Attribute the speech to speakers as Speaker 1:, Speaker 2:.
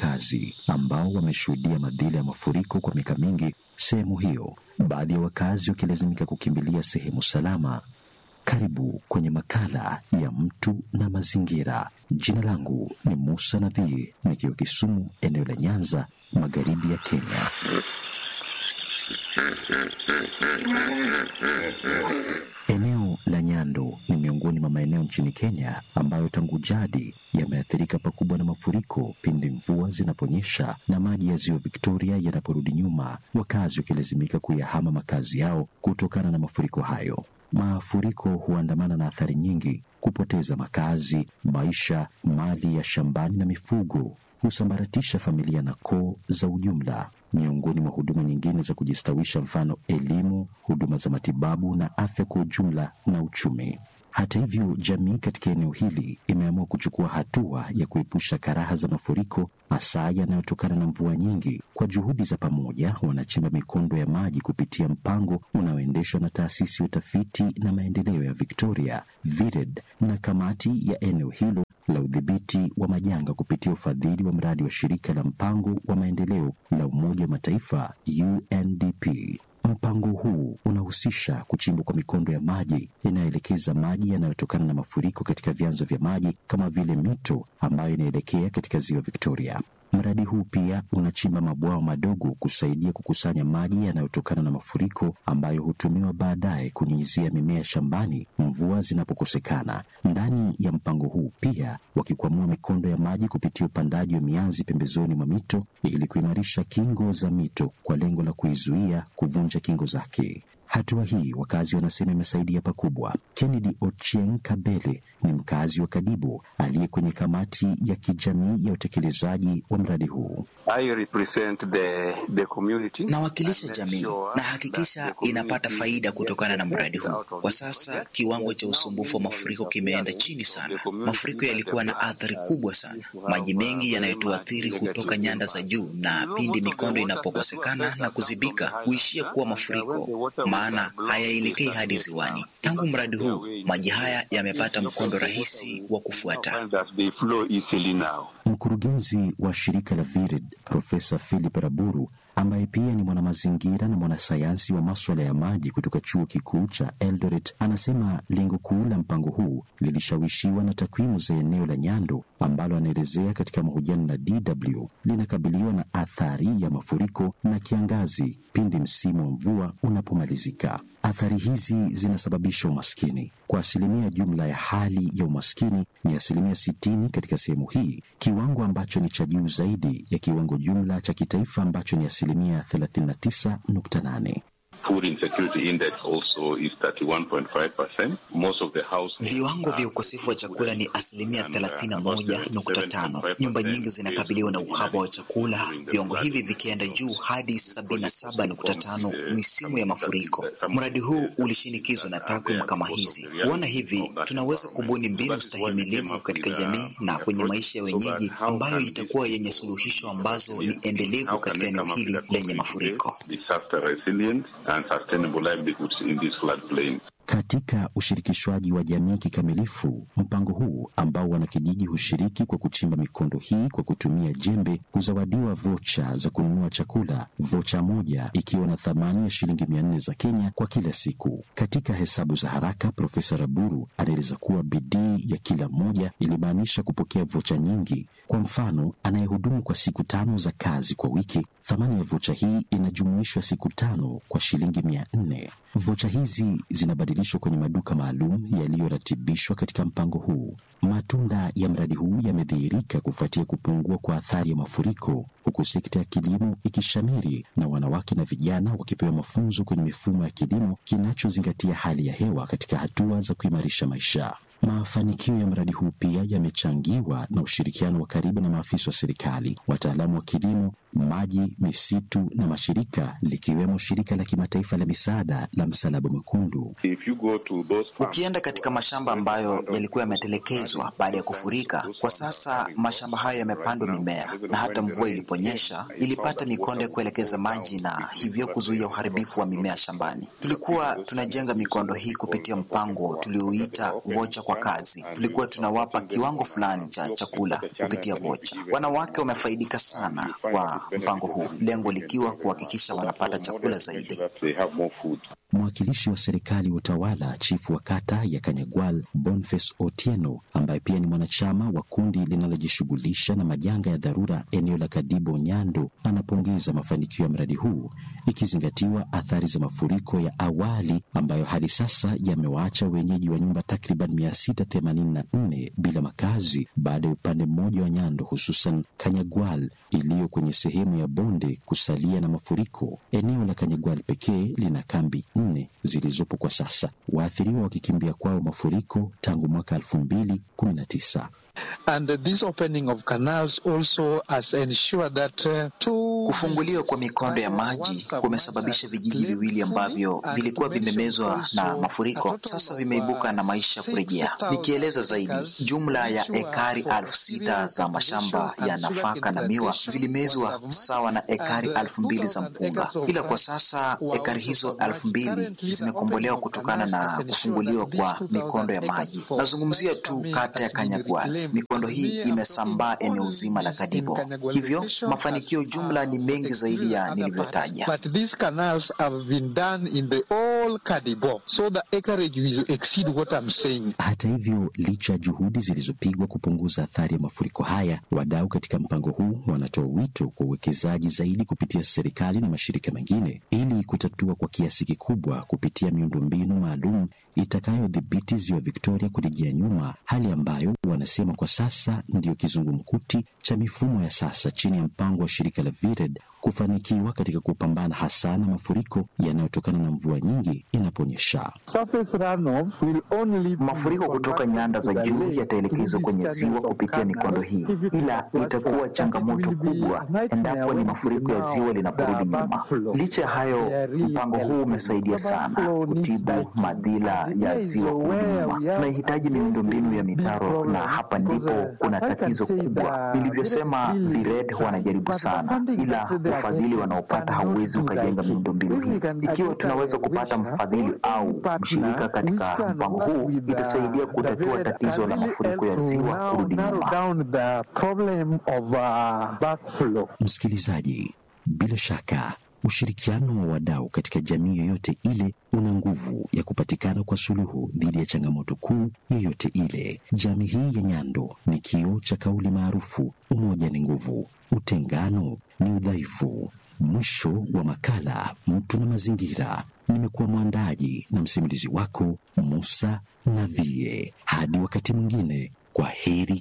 Speaker 1: wakazi ambao wameshuhudia madhila ya mafuriko kwa miaka mingi sehemu hiyo, baadhi ya wakazi wakilazimika kukimbilia sehemu salama. Karibu kwenye makala ya mtu na mazingira. Jina langu ni Musa Nadhii, nikiwa Kisumu, eneo la Nyanza, magharibi ya Kenya. Eneo la Nyando ni miongoni mwa maeneo nchini Kenya ambayo tangu jadi yameathirika pakubwa na mafuriko pindi mvua zinaponyesha na maji ya ziwa Victoria yanaporudi nyuma, wakazi wakilazimika kuyahama makazi yao kutokana na mafuriko hayo. Mafuriko huandamana na athari nyingi: kupoteza makazi, maisha, mali ya shambani na mifugo, husambaratisha familia na koo za ujumla, miongoni mwa huduma nyingine za kujistawisha, mfano elimu, huduma za matibabu na afya kwa ujumla na uchumi. Hata hivyo, jamii katika eneo hili imeamua kuchukua hatua ya kuepusha karaha za mafuriko, hasa yanayotokana na mvua nyingi. Kwa juhudi za pamoja, wanachimba mikondo ya maji kupitia mpango unaoendeshwa na taasisi ya utafiti na maendeleo ya Victoria VIRED na kamati ya eneo hilo la udhibiti wa majanga kupitia ufadhili wa mradi wa shirika la mpango wa maendeleo la Umoja wa Mataifa UNDP. Mpango huu unahusisha kuchimbwa kwa mikondo ya maji inayoelekeza maji yanayotokana na mafuriko katika vyanzo vya maji kama vile mito ambayo inaelekea katika ziwa Victoria. Mradi huu pia unachimba mabwawa madogo kusaidia kukusanya maji yanayotokana na mafuriko ambayo hutumiwa baadaye kunyunyizia mimea shambani mvua zinapokosekana. Ndani ya mpango huu pia wakikwamua mikondo ya maji kupitia upandaji wa mianzi pembezoni mwa mito ili kuimarisha kingo za mito kwa lengo la kuizuia kuvunja kingo zake. Hatua hii wakazi wanasema imesaidia pakubwa. Kennedy Ochieng Kabele ni mkazi wa Kadibo aliye kwenye kamati ya kijamii ya utekelezaji wa mradi huu.
Speaker 2: Nawakilisha jamii na hakikisha inapata faida kutokana na mradi huu. Kwa sasa kiwango cha usumbufu wa mafuriko kimeenda chini sana. Mafuriko yalikuwa na athari kubwa sana. Maji mengi yanayotuathiri hutoka nyanda za juu, na pindi mikondo inapokosekana na kuzibika huishia kuwa mafuriko maana hayaelekei hadi ziwani. Tangu mradi huu maji haya yamepata mkondo rahisi wa kufuata.
Speaker 1: Mkurugenzi wa shirika la VIRED Profesa Philip Raburu ambaye pia ni mwanamazingira na mwanasayansi wa maswala ya maji kutoka chuo kikuu cha Eldoret anasema lengo kuu la mpango huu lilishawishiwa na takwimu za eneo la Nyando ambalo anaelezea katika mahojiano na DW linakabiliwa na athari ya mafuriko na kiangazi pindi msimu wa mvua unapomalizika. Athari hizi zinasababisha umaskini. Kwa asilimia jumla ya hali ya umaskini ni asilimia sitini katika sehemu hii, kiwango ambacho ni cha juu zaidi ya kiwango jumla cha kitaifa ambacho ni asilimia 39.8.
Speaker 2: Viwango vya ukosefu wa chakula ni asilimia thelathini na moja nukta tano. Nyumba nyingi zinakabiliwa na uhaba wa chakula, viwango hivi vikienda juu hadi sabini na saba nukta tano misimu ya mafuriko. Mradi huu ulishinikizwa na takwimu kama hizi. Kuona hivi, tunaweza kubuni mbinu stahimilivu katika jamii na kwenye maisha ya wenyeji ambayo itakuwa yenye suluhisho ambazo ni endelevu katika eneo hili lenye mafuriko.
Speaker 1: Katika ushirikishwaji wa jamii kikamilifu, mpango huu ambao wanakijiji hushiriki kwa kuchimba mikondo hii kwa kutumia jembe, kuzawadiwa vocha za kununua chakula, vocha moja ikiwa na thamani ya shilingi mia nne za Kenya kwa kila siku. Katika hesabu za haraka, Profesa Raburu anaeleza kuwa bidii ya kila mmoja ilimaanisha kupokea vocha nyingi. Kwa mfano, anayehudumu kwa siku tano za kazi kwa wiki, thamani ya vocha hii inajumuishwa siku tano kwa shilingi mia nne. Vocha hizi zinabadilishwa kwenye maduka maalum yaliyoratibishwa katika mpango huu. Matunda ya mradi huu yamedhihirika kufuatia kupungua kwa athari ya mafuriko, huku sekta ya kilimo ikishamiri na wanawake na vijana wakipewa mafunzo kwenye mifumo ya kilimo kinachozingatia hali ya hewa katika hatua za kuimarisha maisha. Mafanikio ya mradi huu pia yamechangiwa na ushirikiano wa karibu na maafisa wa serikali, wataalamu wa kilimo, maji, misitu na mashirika likiwemo shirika la kimataifa la misaada la Msalaba Mwekundu.
Speaker 2: Ukienda katika mashamba ambayo yalikuwa yametelekezwa baada ya kufurika, kwa sasa mashamba hayo yamepandwa mimea, na hata mvua iliponyesha ilipata mikondo ya kuelekeza maji na hivyo kuzuia uharibifu wa mimea shambani. Tulikuwa tunajenga mikondo hii kupitia mpango tuliouita Vocha kwa wakazi. Tulikuwa tunawapa kiwango fulani cha chakula kupitia vocha. Wanawake wamefaidika sana kwa mpango huu, lengo likiwa kuhakikisha wanapata chakula zaidi.
Speaker 1: Mwakilishi wa serikali wa utawala chifu wa kata ya Kanyagwal Boniface Otieno, ambaye pia ni mwanachama wa kundi linalojishughulisha na majanga ya dharura eneo la Kadibo Nyando, anapongeza mafanikio ya mradi huu ikizingatiwa athari za mafuriko ya awali ambayo hadi sasa yamewaacha wenyeji wa nyumba takriban 684 bila makazi baada ya upande mmoja wa Nyando, hususan Kanyagwal iliyo kwenye sehemu ya bonde kusalia na mafuriko. Eneo la Kanyagwal pekee lina kambi nne zilizopo kwa sasa, waathiriwa wakikimbia kwao mafuriko tangu mwaka elfu mbili kumi na tisa.
Speaker 3: And this opening of canals also has ensured that uh, two
Speaker 2: Kufunguliwa kwa mikondo ya maji kumesababisha vijiji viwili ambavyo vilikuwa vimemezwa na mafuriko sasa vimeibuka na maisha kurejea. Nikieleza zaidi, jumla ya ekari elfu sita za mashamba ya nafaka na miwa zilimezwa sawa na ekari elfu mbili za mpunga, ila kwa sasa ekari hizo elfu mbili zimekombolewa kutokana na kufunguliwa kwa mikondo ya maji. Nazungumzia tu kata ya Kanyagwal. Mikondo hii imesambaa eneo zima la Kadibo, hivyo mafanikio jumla ni mengi zaidi ya nilivyotaja.
Speaker 3: But these canals have been done in the whole Kadibo, so the acreage will exceed what I'm saying.
Speaker 1: Hata hivyo, licha ya juhudi zilizopigwa kupunguza athari ya mafuriko haya, wadau katika mpango huu wanatoa wito kwa uwekezaji zaidi kupitia serikali na mashirika mengine ili kutatua kwa kiasi kikubwa kupitia miundombinu maalum itakayodhibiti ziwa Victoria kurejea nyuma, hali ambayo wanasema kwa sasa ndiyo kizungumkuti cha mifumo ya sasa chini ya mpango wa shirika la VIRED kufanikiwa katika kupambana hasa na mafuriko yanayotokana na mvua nyingi inaponyesha.
Speaker 4: Mafuriko kutoka nyanda za juu yataelekezwa kwenye ziwa kupitia mikondo hii, ila itakuwa changamoto kubwa endapo ni mafuriko ya ziwa linaporudi nyuma. Licha ya hayo, mpango huu umesaidia sana kutibu madhila ya ziwa kurudi nyuma. Tunahitaji miundombinu ya mitaro, na hapa ndipo kuna tatizo kubwa. Nilivyosema, VIRED wanajaribu sana, ila ufadhili wanaopata hauwezi ukajenga miundombinu hii. Ikiwa tunaweza kupata mfadhili au mshirika katika mpango huu, itasaidia kutatua tatizo la mafuriko ya ziwa kurudi nyuma.
Speaker 1: Msikilizaji, bila shaka ushirikiano wa wadau katika jamii yoyote ile una nguvu ya kupatikana kwa suluhu dhidi ya changamoto kuu yoyote ile. Jamii hii ya Nyando ni kioo cha kauli maarufu, umoja ni nguvu, utengano ni udhaifu. Mwisho wa makala Mtu na Mazingira. Nimekuwa mwandaji na msimulizi wako Musa Navie. Hadi wakati mwingine, kwa heri